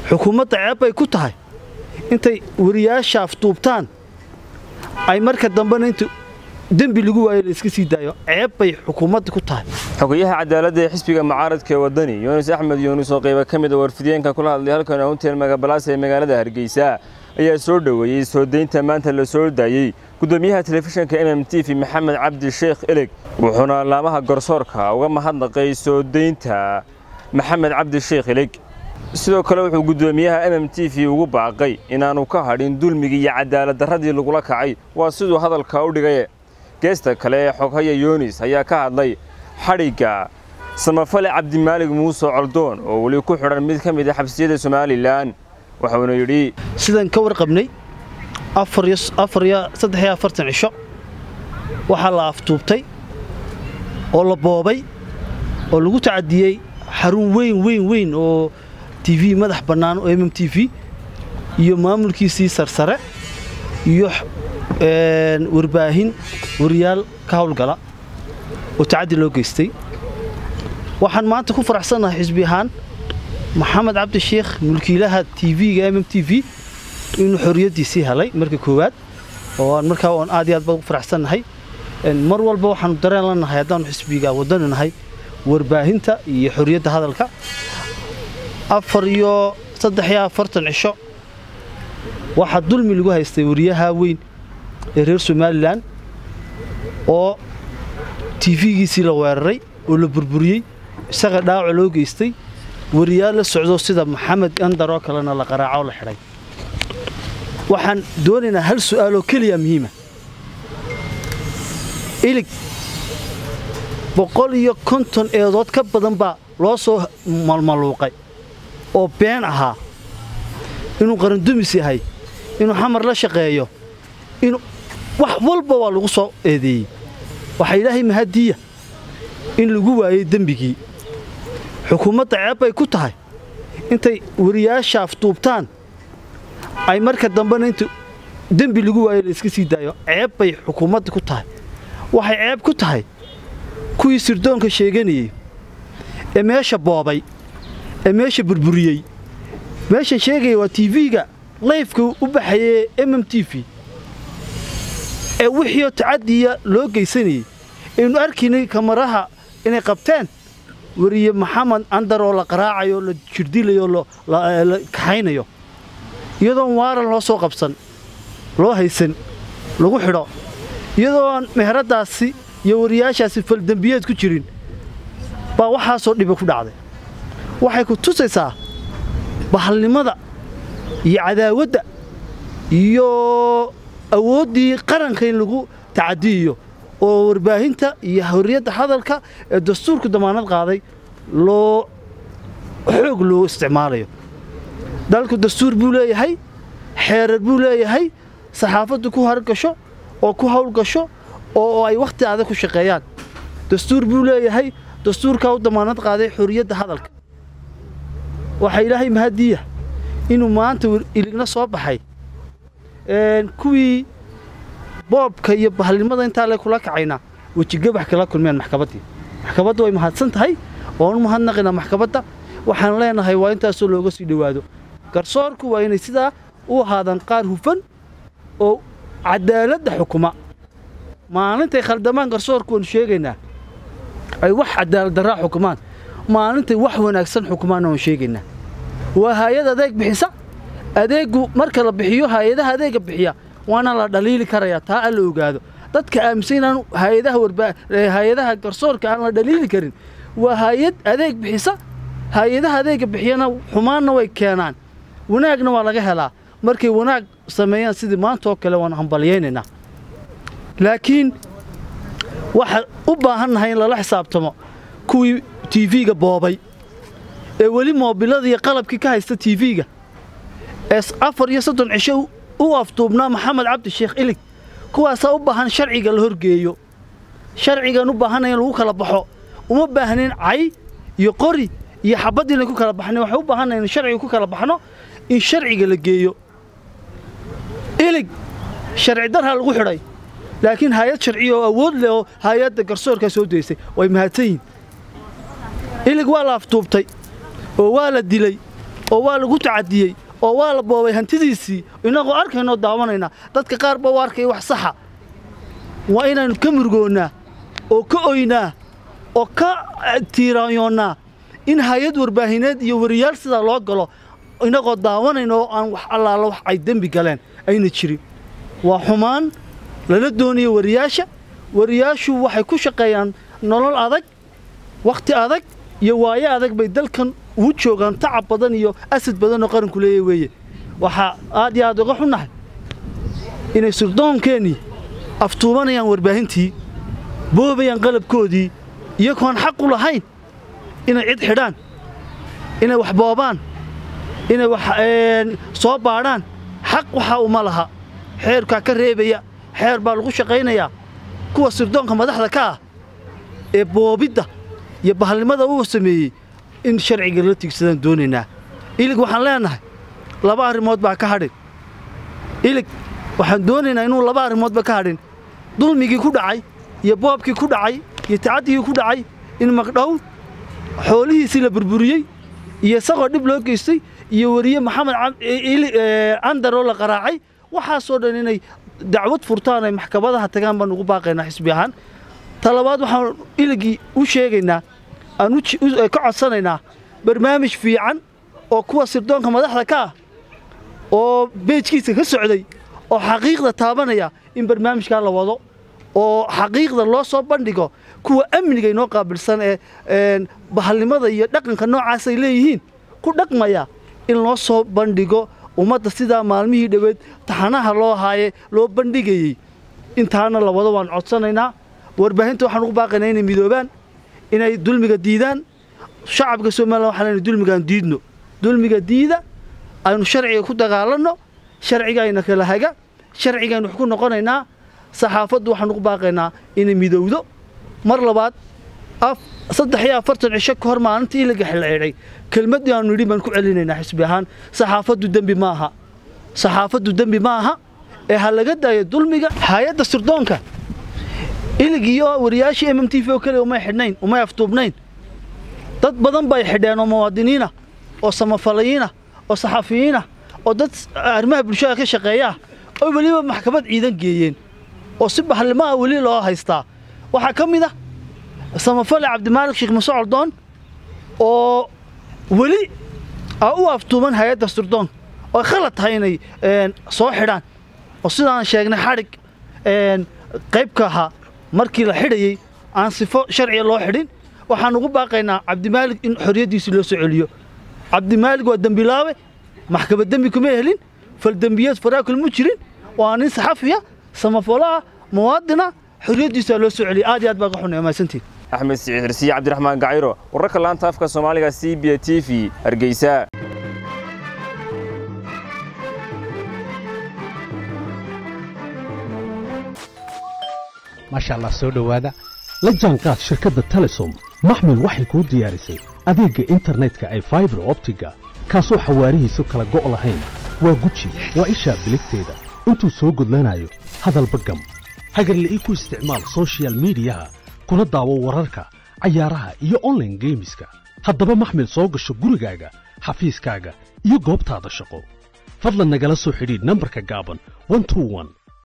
xukuumadda ceeb bay ku tahay intay wariyaasha afduubtaan ay marka dambena inta dembi lagu waayo la iska sii daayo ceeb bay xukuumadda ku tahay xogayaha cadaaladda ee xisbiga mucaaradka ee waddani yuunus axmed yuunus oo qayba ka mid a warfideenka kula hadlay halkan aunteen magabalaas ee magaalada hargeysa ayaa soo dhoweeyey soo daynta maanta la soo daayey gudoomiyaha telefishinka m m t v maxamed cabdi sheekh eleg wuxuuna laamaha garsoorka uga mahadnaqay soo daynta maxamed cabdi sheekh eleg sidoo kale wuxuu gudoomiyaha m m t v ugu baaqay inaanu ka hadhin dulmigii iyo cadaaladdarradii lagula kacay waa siduu hadalka u dhigaye geesta kale ee xoghaya yunis ayaa ka hadlay xadhigga samafale cabdimaalig muuse coldoon oo weli ku xidhan mid ka mid a xabsiyada somalilan waxuuna yidhi sidaan ka warqabnay saddexiyo afartan cisho waxaa la aftuubtay oo la boobay oo lagu tacadiyey xarun weyn weyn weyn oo t v madax bannaan oo m m t v iyo maamulkiisii sarsare iyo warbaahin wariyaal ka hawlgala oo tacaddi loo geystay waxaan maanta ku faraxsannahay xisbi ahaan maxamed cabdi sheekh mulkiilaha t v-ga m m t v inuu xorriyaddiisii helay marka koowaad oo aan markaa oon aad iyo aad ba u faraxsannahay mar walba waxaanu dareen la nahay haddaanu xisbiga waddani nahay warbaahinta iyo xorriyadda hadalka afar iyo saddex iyo afartan cisho waxaa dulmi lagu haystay wariyaha weyn ee reer somalilan oo tiifigiisii la weeraray oo la burburiyey isaga dhaawaca loo geystay wariyaal la socdo sida maxamed andar oo kalena la qaraaco la xidhay waxaan doonaynaa hal su'aaloo keliya muhiima ilig boqol iyo konton eedood ka badan baa loo soo malmaluuqay oo been ahaa inuu qarandumis yahay inuu xamar la shaqeeyo inuu wax walba waa lagu soo eedeeyey waxaa ilaahay mahadiya in lagu waayey dembigii xukuumadda ceeb bay ku tahay intay wariyaasha afduubtaan ay marka dambena inta dembi lagu waayo la iska sii daayo ceeb bay xukuumadda ku tahay waxay ceeb ku tahay kuwii sirdoonka sheeganayey ee meesha boobay ee meesha burburiyey meeshan sheegaya waa t v-ga layfka u baxayee m m t v ee wixiioo tacadiya loo geysanayey aynu arkaynay kamaraha inay qabteen wariye maxamed andar oo la qaraacayo la jirdilayo la kaxaynayo iyadoon waaran loo soo qabsan loo haysan lagu xidho iyadoo aan meheraddaasi iyo wariyaashaasi faldembiyeed ku jirin baa waxaasoo dhiba ku dhacday waxay ku tusaysaa bahalnimada iyo cadaawadda iyo awooddii qaranka in lagu tacadiyiyo oo warbaahinta iyo horriyadda hadalka ee dastuurku damaanad qaaday loo xoog loo isticmaalayo dalku dastuur buu leeyahay xeerar buu leeyahay saxaafaddu ku hargasho oo ku hawlgasho oo ay wakhti adag ku shaqeeyaan dastuur buu leeyahay dastuurkaa u damaanad qaaday xorriyadda hadalka waxaa ilaahay mahadiya inuu maanta iligna soo baxay kuwii boobka iyo bahalnimada intaa le kula kacayna wejigabax kala kulmeen maxkamaddii maxkamadda way mahadsan tahay waan u mahadnaqaynaa maxkamadda waxaan leenahay waa intaasoo looga sii dhowaado garsoorku waa inay sidaa u ahaadaan qaar hufan oo cadaaladda xukuma maalintay khaldamaan garsoorku waanu sheegaynaa ay wax cadaaladdarraa xukumaan maalintay wax wanaagsan xukumaanna waanu sheegaynaa waa hay-ad adeeg bixisa adeeggu marka la bixiyo hay-adaha adeegga bixiya waana la dhaliili karayaa taa aan la ogaado dadka aaminsan inaan hay-adaha warbaa hay-adaha garsoorka aan la dhaliili karin waa hay-ad adeeg bixisa hay-adaha adeegga bixiyana xumaanna way keenaan wanaagna waa laga helaa markay wanaag sameeyaan sidii maanta oo kale waan hambalyaynaynaa laakiin waxaan u baahannahay in lala xisaabtamo kuwii t v-ga boobay ee weli moobilada iyo qalabkii ka haysta t v-ga ee afar iyo soddon cisho u afduubnaa maxamed cabdi sheekh ilig kuwaasaa u baahan sharciga la horgeeyo sharcigan u baahanaya in lagu kala baxo uma baahnayn cay iyo qori iyo xabad inay ku kala baxnayn waxay u baahannahay in sharciga ku kala baxno in sharciga la geeyo ilig sharci darha lagu xidhay laakiin hay-ad sharciya oo awood leh oo hay-adda garsoorkaa soo daysay way mahadsan yihin ilig waa la aftuubtay oo waa la dilay oo waa lagu tacadiyey oo waa la boobay hantidiisii innagoo arkaynoo daawanaynaa dadka qaar ba u arkaya wax saxa waa inaynu ka murugoonnaa oo ka oynaa oo ka tiiraanyoonnaa in hay-ad warbaahineed iyo wariyaal sidaa loo galo innagoo daawanayna oo aan wax allaala wax ay dembi galeen ayna jirin waa xumaan lala doonayo wariyaasha wariyaashu waxay ku shaqeeyaan nolol adag wakhti adag iyo waayo adag bay dalkan ugu joogaan tacab badan iyo asad badan oo qaranku leeya weeye waxaa aad iyo aad uga xunnahay inay surdoonkeenii aftuubanayaan warbaahintii boobayaan qalabkoodii iyagoon xaq u lahayn inay cid xidhaan inay wax boobaan inay wax soo baadhaan xaq waxaa uma laha xeerkaa ka reebaya xeer baa lagu shaqaynayaa kuwa sirdoonka madaxda ka ah ee boobidda iyo bahalnimada uu sameeyey in sharciga la tigsadaan doonaynaa ilig waxaan leennahay laba arrimood baa ka hadhin ilig waxaan doonaynaa inuu laba arrimoodba ka hadhin dulmigii ku dhacay iyo boobkii ku dhacay iyo tacaddigii ku dhacay in magdhow xoolihiisii la burburiyey iyo isagoo dhib loo geystay iyo weriye maxamed candar oo la qaraacay waxaasoo dhan inay dacwad furtaan ay maxkamadaha tagaan baan ugu baaqaynaa xisbi ahaan ta labaad waxaan iligii u sheegaynaa aan ka codsanaynaa barnaamij fiican oo kuwa sirdoonka madaxda ka ah oo beejkiisa ka socday oo xaqiiqda taabanaya in barnaamijkaa la wado oo xaqiiqda loo soo bandhigo kuwa amniga inoo qaabilsan ee bahalnimada iyo dhaqanka noocaasay leeyihiin ku dhaqmaya in loo soo bandhigo ummadda sidaa maalmihii dhoweed taxanaha loo haaye loo bandhigayey intaana la wado waan codsanaynaa warbaahinta waxaan ugu baaqaynaa inay midoobaan inay dulmiga diidaan shacabka somalilan waxaan leenahay dulmigaan diidno dulmiga diida aynu sharciga ku dagaalanno sharciga ayna kala haga sharcigaynu wax ku noqonaynaa saxaafaddu waxaan ugu baaqaynaa inay midowdo mar labaad saddex iyo afartan cisho ka hor maalintii ilaga xilceedhay kelmaddii aanu nidhi baan ku celinaynaa xisbi ahaan saxaafaddu dembi ma aha saxaafaddu dembi ma aha ee ha laga daayo dulmiga hay-adda sirdoonka ilig iyo wariyaashii m m t v oo keliya umay xidhnayn umay aftuubnayn dad badan bay xidheen oo muwaadiniinah oo samafalayiinah oo saxafiyiinah oo dad arrimaha bulshada ka shaqeeya ah oo weliba maxkamad ciidan geeyeen oo si bahlimo ah weli loo haystaa waxaa ka mid ah samafale cabdimaalik sheekh muse coldoon oo weli a u aftuuman hay-adda sirdoon oo khalad tahay inay soo xidhaan oo sidaan sheegnay xadhig qayb ka ahaa markii la xidhayey aan sifo sharciga loo xidhin waxaan ugu baaqaynaa cabdimaalik in xorriyaddiisii loo soo celiyo cabdimaalig waa dembilaawe maxkamad dembi kuma helin faldembiyeed faraakul mu jirin waa nin saxafiya samafolaha muwaadina xorriyaddiisaa loo soo celiya aad iyo aad baa ka xunay mahadsantiin axmed siciid xirsiye cabdiraxmaan gacayro wararka laanta afka soomaaliga c b t v hargeysa maasha allah soo dhowaada la jaanqaad shirkadda telesom maxmil waxay kuu diyaarisay adeegga internetka ay faibar optiga kaasoo xawaarihiisu kala go' lahayn waa guji waa ishaa biligteeda intuu soo gudlanayo hadalba gam hagarle ii ku isticmaal soshiyal miidiyaha kuna daawo wararka cayaaraha iyo onlaine geemiska haddaba maxmil soo gasho gurigaaga xafiiskaaga iyo goobtaada shaqo fadlan nagala soo xidhiidh nambarka gaaban